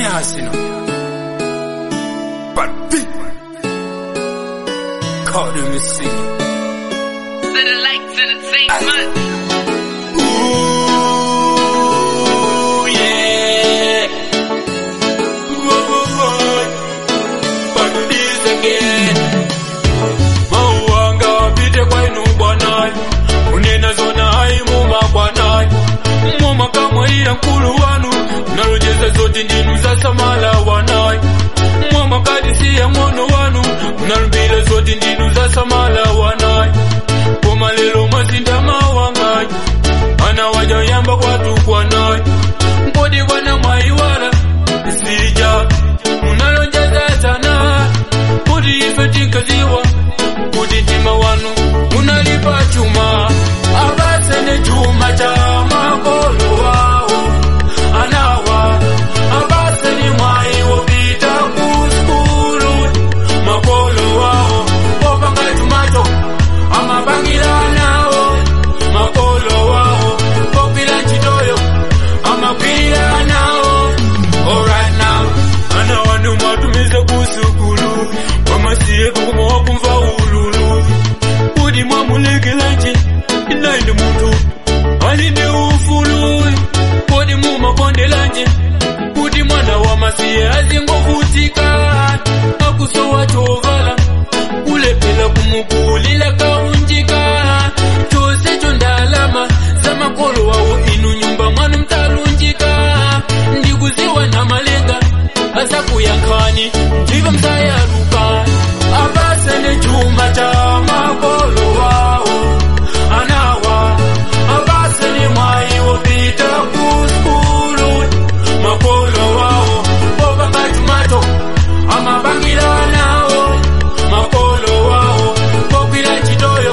Hasino. But big. Call them to see. To the lights entertainment. Ooh, yeah. Whoa, whoa, whoa. But this again. Mauanga wapite kwenu bwanai. Unena zona haimu mabwanai. Mwoma kamwaiya nkulu wanu. Nalojeza zote ndinu za samala wanai. Mwoma kadisiya mwono wanu. Unalubila zote ndinu za samala wanai. Koma lelo mazinda mawangai. Ana wajayamba kwatu kwanai. Mpodi bwana mwaiwala. Sija. Unalonjeza sana. Kuti ife tinkaziwa. Kuti ntima wanu. Unalipa chuma. Abasene chuma cha makolo wao. Anawa. Abasene mwai wopita kuskulu. Makolo wao. Kopanga chumacho. Amabangira nawo. Makolo wao. Kopila chitoyo. Amapira nawo. Alright now. Ana wanu matumize kusukulu. Wamasiye kukumowa kumva ululu. Kudi mwamulekelanje. Inainde muntu. Alinde ufulu. Kodi mumakondelanje. Kuti mwana wamasiye azingovutika. Akusowa chovala. Kulepela kumukulila kaunjika. Chose chondalama. Zamakolo wawo inu nyumba mwanu mtalunjika. Ndikuziwa na malenga. Asa kuyankhani. Ndiva msayaluka. Abasene chuma cha makolo wawo. Anawa. Abasene mwai wopita kuskulu. Makolo wawo. Kopanga chumacho. Amabangira nawo. Makolo wawo. Kopila chitoyo.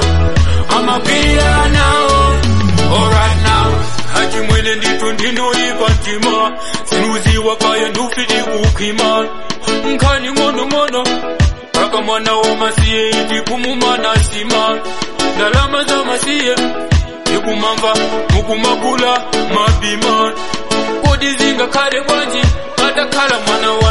Amapira nawo. Alright now. Hati mwene nditu ndinoipa ntima. Sinuziwa kaya ndufiti kukhima. Nkhani ngono ngono. Kaka mwana wa masiye iti kumumana sima. Ndalama za masiye. Ikumamva mukumakula mabima. Kodi zinga kale bwanji. Atakala mwana wa